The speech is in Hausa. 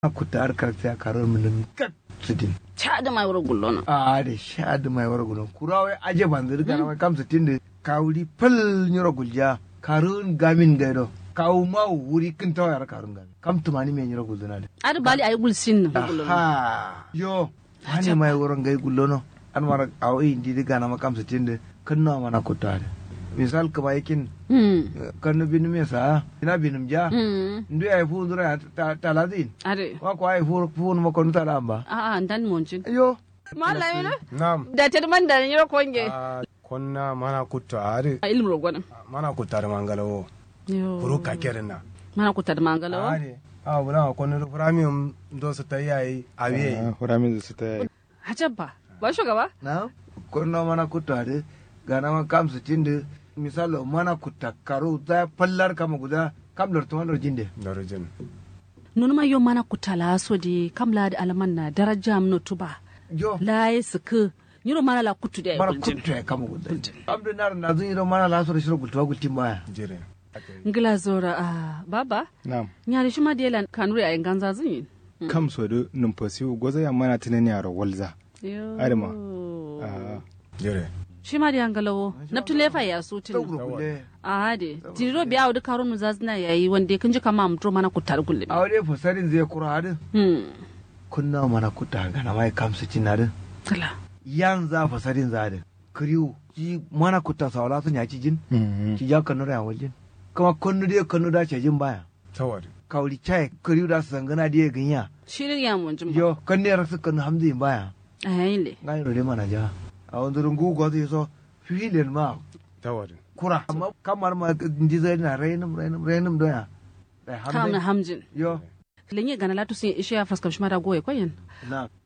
kuta har karfe a karar min kat sitin cha da mai wura gullo na a da sha da mai wara gulon kurawai aje bandir kana mai kam sitin da kawuri pal nyoro gulja karun gamin gaido kawu ma wuri kin tawa yar karun gamin kam tumani me nyoro gulzuna da ar bali ay gul sin na gullo na aha yo hani mai wurin gai gullono an mara awo indi diga na makam sitin da kan na mana kuta da misal ka ba yakin hmm kan bin me sa ina binum ja hmm ndu ay fu ndura ta taladin are wa ko ay fu fu mo ko nuta amba a a dan monjin yo malai na Naam. da ta man da ni ko nge Ah, konna mana kutta ari a ilmu rogwana mana kutta da mangalawo yo furu kakerin na mana ku tar mangalawa ari a bula konna premium do su ta yayi awiye Huramin su ta yi. hajabba ba shugaba na korno mana kutta de gana ma kam sitin da misalo mana kutta karo ta pallar kama guda kam lor to jinde da rujin nunu ma yo mana ku tala so de kamla da alman na daraja mno tuba yo la yesku nyiro mana la kutu da mana guljin kutta kama guda abdu nar na zun iro mana la so shiro gultuwa gultin baya jire ngila zora a baba Na'am. nyari shima de lan kanure ay ganza zin Kam so da numfasi gwaza ya mana tunani a walza. yo Adama. Ah, jire shima de angalawo naptu lefa ya so to tin gurgule a de tiro biya wudu karonu zazna yayi wande kunji kama amtro mana ku tar gulle awde fasarin zai kura hadin hmm kunna mana kutta gana mai kam sitin na din kala yan za fasarin za din kriu ji mana kutta sawala sun ya ci jin mhm. ci ja kanu da waljin kama kanu de kanu da ce jin baya tawari kawli chai kriu da sangana de ganya shirin ya mun jima yo kan ne rasu kan hamdi baya ayin le ngai rode mana ja a wanda rungu go zai so filin ma tawari kura amma kamar ma ndi zai na rainum rainum rainum doya da kam na hamdi hamjin yo lenye gana latu sin ishe ya faskam shima da goye koyen na